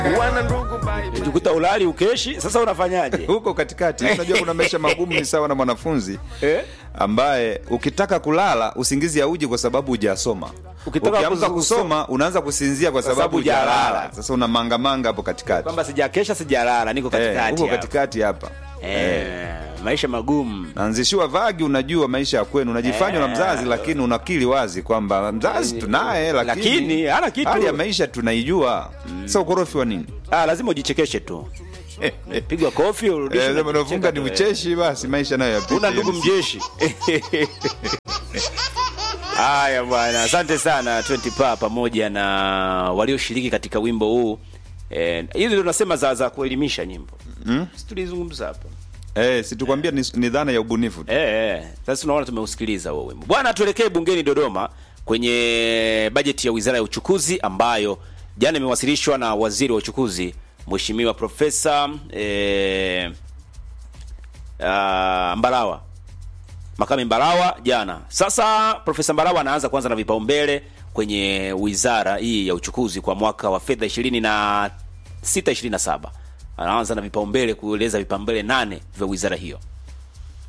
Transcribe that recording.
wana ndugu bai Ukikuta ulali ukeshi, sasa unafanyaje? huko katikati unajua kuna maisha magumu ni sawa na mwanafunzi Eh? ambaye ukitaka kulala usingizi hauji kwa sababu hujasoma Ukitaka ukiamka kuzu- kusoma unaanza kusinzia kwa sababu sababu hujalala hujalala. sasa una mangamanga hapo katikati Kwamba sijakesha sijalala, niko Eh, katikati. huko hapa. katikati hapa Eh, maisha magumu. naanzishiwa vagi unajua maisha ya kwenu unajifanywa na mzazi lakini unakili wazi kwamba mzazi tunaye lakini, Lakini, hana kitu. hali ya maisha tunaijua sasa ukorofi wa nini Ah, lazima ujichekeshe tu. Pigwa kofi urudishe. Eh, na sema unafunga kucheka ni tu, eh. ucheshi basi maisha nayo yapite. una ndugu mjeshi haya bwana asante sana 20 pa pamoja na walioshiriki katika wimbo huu Eh, hizi ndio tunasema za za kuelimisha nyimbo mm? tulizungumza hapa Eh, situkwambia ni, ni dhana ya ubunifu tu. eh, eh. sasa tunaona tumeusikiliza huo wimbo bwana tuelekee bungeni dodoma kwenye bajeti ya wizara ya uchukuzi ambayo jana imewasilishwa na waziri wa uchukuzi mheshimiwa profesa eh, uh, mbarawa Makame Mbarawa jana. Sasa Profesa Mbarawa anaanza kwanza na vipaumbele kwenye wizara hii ya uchukuzi kwa mwaka wa fedha 26 27. Anaanza na vipaumbele kueleza vipaumbele nane vya wizara hiyo.